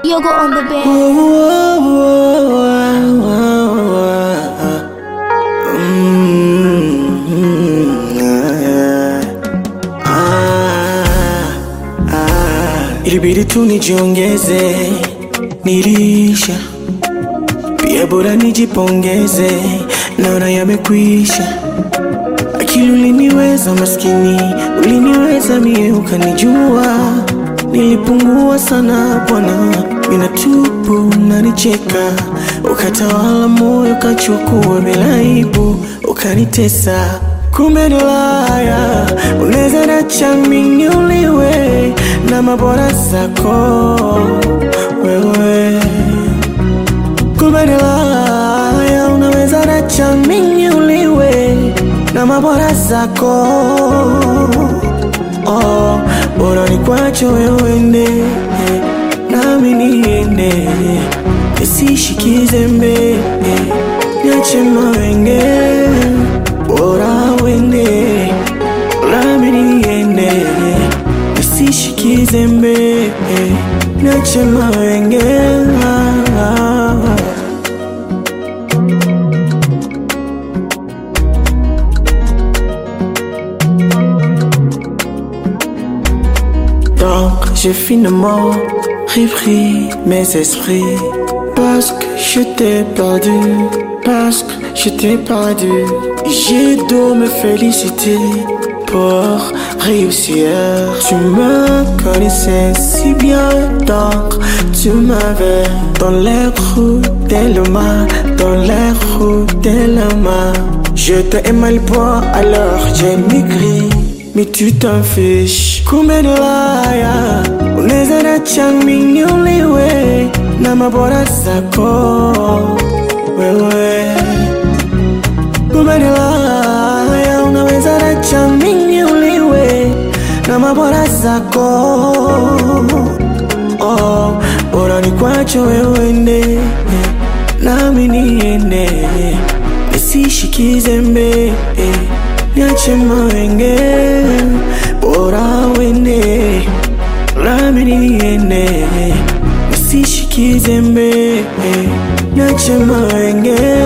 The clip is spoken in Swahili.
Yoga on the bed. Ilibidi tu nijiongeze, nilisha pia, bora nijipongeze, naona yamekwisha. Akili uliniweza maskini, uliniweza mie, ukanijua nilipungua sana bwana, mina tupu nanicheka, ukatawala moyo, ukachukua bila aibu, ukanitesa. Kumbe ni laya, unaweza nacha mimi uliwe na mabora zako wewe Kumbe ni laya, unaweza nacha mimi uliwe na mabora zako oh, bora nikwache wewe ende nami niende nisishikize mbele niache mawenge bora wende nami niende nisishikize mbele niache mawenge Donc j'ai finalement repris mes esprits Parce que je t'ai perdu Parce que je t'ai perdu J'ai dû me féliciter pour réussir Tu me connaissais si bien donc tu m'avais Dans les roues de main Dans les roues de main Je t'ai aimé le bois alors j'ai maigri mais tu t'en fiches kumbe ni laya unaweza nacha mimi uliwe na mabora zako wewe kumbe ni laya unaweza nacha mimi uliwe na mabora zako oh, bora nikwache wewe ende nami niende nisishikize mbele niache mawenge bora wende nami niende nisishikize mbele niache mawenge